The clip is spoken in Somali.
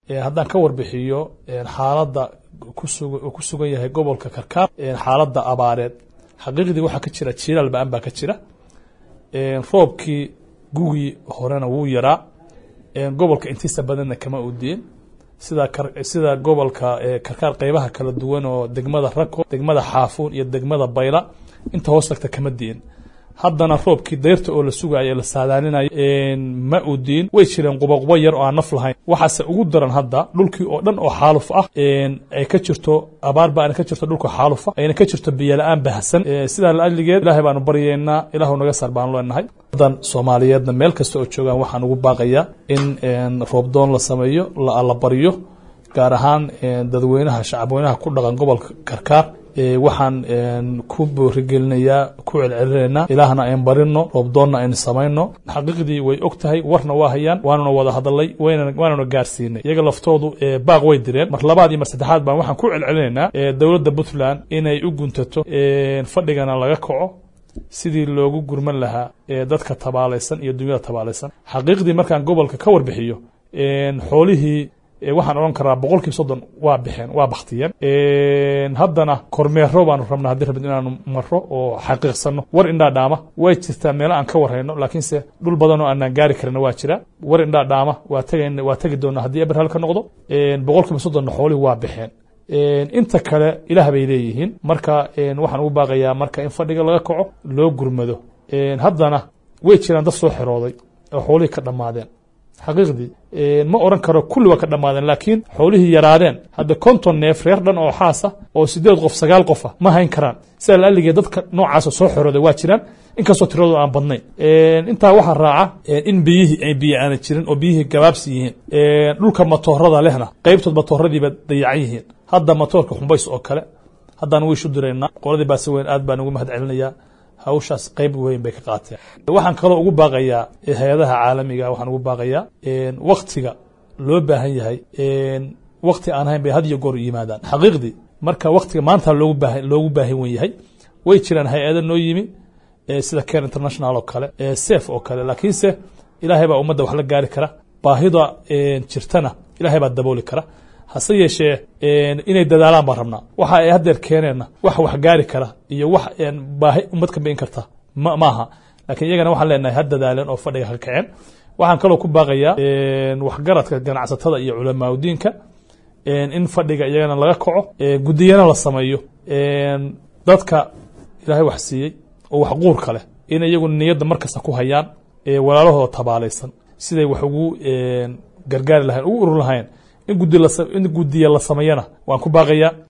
haddaan ka warbixiyo xaaladda kusug ku sugan yahay gobolka karkaar xaaladda abaareed xaqiiqdii waxaa ka jira jilaal ba-an baa ka jira roobkii gugii horena wuu yaraa gobolka intiisa badanna kama udiin sida sida gobolka karkaar qeybaha kala duwan oo degmada rako degmada xaafuun iyo degmada bayla inta hoos tagta kama diin haddana roobkii dayrta oo la sugayo la saadaalinayo ma udiin way jireen quboqubo yar oo aan naf lahayn waxaase ugu daran hadda dhulkii oo dhan oo xaaluf ah ay ka jirto abaar ba ana ka jirto dhulka xaalufa ayna ka jirto biyola-aan bahsan sidaa laaligeed ilahay baanu baryeynaa ilaahu naga sar baanu leenahay dan soomaaliyeedna meel kasta oo joogaan waxaan ugu baaqayaa in roobdoon la sameeyo la baryo gaar ahaan dadweynaha shacabweynaha ku dhaqan gobolka karkaar waxaan ku boorigelinayaa ku celcelinaynaa ilaahna ayn barino roobdoonna aynu samayno xaqiiqdii way og tahay warna waa hayaan waanuna wada hadalay waanuna gaarsiinay iyaga laftoodu baaq way direen mar labaad iyo mar saddexaad baan waxaan ku celcelinaynaa dowladda puntland inay u guntato fadhigana laga kaco sidii loogu gurman lahaa dadka tabaalaysan iyo dunyada tabaalaysan xaqiiqdii markaan gobolka ka warbixiyo xoolihii waxaan odhan karaa boqol kiiba soddon waa bixeen waa baktiyeen haddana kormeero baanu rabnaa haddii rabid inaanu maro oo xaqiiqsano war indhaa dhaama way jirtaa meelo aan ka warhayno laakiinse dhul badan oo aanaan gaari karina waa jira war indhaa dhaama waa tagn waa tegi doona haddii eber hal ka noqdo boqol kiiba soddonna xoolihii waa bixeen inta kale ilaah bay leeyihiin marka waxaan ugu baaqayaa marka in fadhiga laga kaco loo gurmado haddana way jiraan dad soo xirooday oo xoolihii ka dhammaadeen xaqiiqdii ma oran karo kulli waa ka dhammaadeen laakiin xoolihii yaraadeen hadda konton neef reer dhan oo xaasa oo sideed qof sagaal qofa ma hayn karaan sida laaligee dadka noocaasa soo xorooday waa jiraan inkastoo tiradooda aan badnayn intaa waxaa raaca in biyihii ay biyo aana jirin oo biyihii gabaabsi yihiin dhulka matoorada lehna qeybtood matooradiiba dayacan yihiin hadda matoorka xumbays oo kale haddaan wiishu diraynaa qoladii baase weyn aad baan ugu mahad celinayaa hawshaas qeyb weyn bay ka qaateen waxaan kaloo ugu baaqayaa hay-adaha caalamiga waxaan ugu baaqayaa waktiga loo baahan yahay wakti aan ahayn bay had iyo goor yimaadaan xaqiiqdii marka waktiga maanta loogu baa loogu baahan wen yahay way jiraan hay-ada noo yimi sida care international oo kale safe oo kale laakiinse ilaahay baa ummadda wax la gaari kara baahida jirtana ilaahay baa dabooli kara hase yeeshee inay dadaalaan baan rabnaa waxa ay haddeer keeneenna wax wax gaari kara iyo wax baahi ummad ka bain karta ma maaha lakiin iyagana waxaan leenahay ha dadaaleen oo fadhiga ka kaceen waxaan kaloo ku baaqayaa waxgaradka ganacsatada iyo culamaaudiinka in fadhiga iyagana laga kaco guddiyana la sameeyo dadka ilaahay wax siiyey oo wax quurka leh in iyagu niyadda markasta ku hayaan walaalahooda tabaalaysan siday wax ugu gargaari lahayn ugu urur lahayn in guddiya la sameeyana waan ku baaqayaa